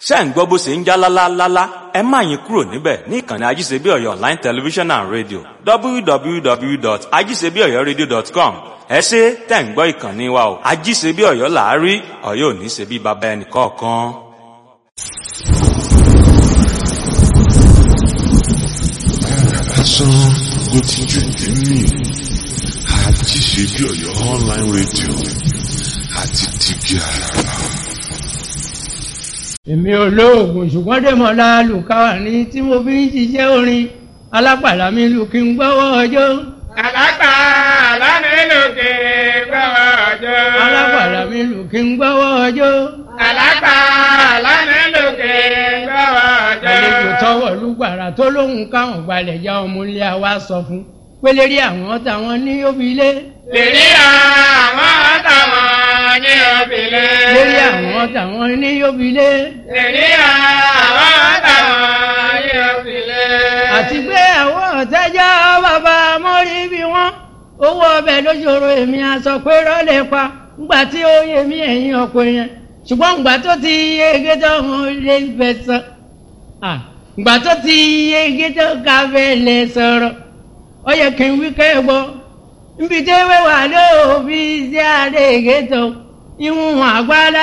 ṣé ń gbọ́ bó ṣe ń já lálálálá ẹ má yín kúrò níbẹ̀ ní ìkànnì ajíṣebíọ̀yọ̀ online television and radio www.ajíṣebíọ̀yọ̀radio.com ẹ ṣe tẹ̀ ń gbọ́ ìkànnì wa o ajíṣebíọ̀yọ̀ làárí ọ̀yọ́ ò ní ṣe bí baba ẹnì kọ̀ọ̀kan. lásán ló ti jù nínú àti ṣe bí Ọ̀yọ́ online radio àti tìbí àràrà. èmi olóògùn ṣùgbọ́n dèmọ̀lá lùkàwà ní tí mo fi ń ṣiṣẹ́ orin alápàlà mi lù kí n gbọ́wọ́ ọjọ́. Àlápà lánàlókè gbọ́wọ́ ọjọ́. alápàlà mi lù kí n gbọ́wọ́ ọjọ́. Àlápà lánàlókè gbọ́wọ́ ọjọ́. àlejò tọwọ́ lùgbàrà tó lóhùn káwọn gbalẹ̀ já ọmọ ilé wa sọ fún pélérí àwọn táwọn ní òbílé. Lèrí àwọn táwọn ní òbílẹ̀. lérí àwọn táwọn ní òbílé. Lèrí àwọn táwọn ní òbílẹ̀. àti pé àwọn ọ̀tẹ́jọ́ bàbá mọ́rí bí wọ́n owó ọbẹ̀ lóṣòro èmi aṣọ pé rọ́lẹ̀ pa ńgbà tí ó yẹ mí ẹ̀yìn ọkọ yẹn ṣùgbọ́n ńgbà tó ti yege tó ń lé fẹ́ sọ ńgbà tó ti yege tó ká fẹ́ lè sọ̀rọ̀ ó yẹ kí n wí kẹ́ gbọ́ nbí tẹ́wé wà lóòbí sí àdéhìgé tó ìwọ̀n àgbàlá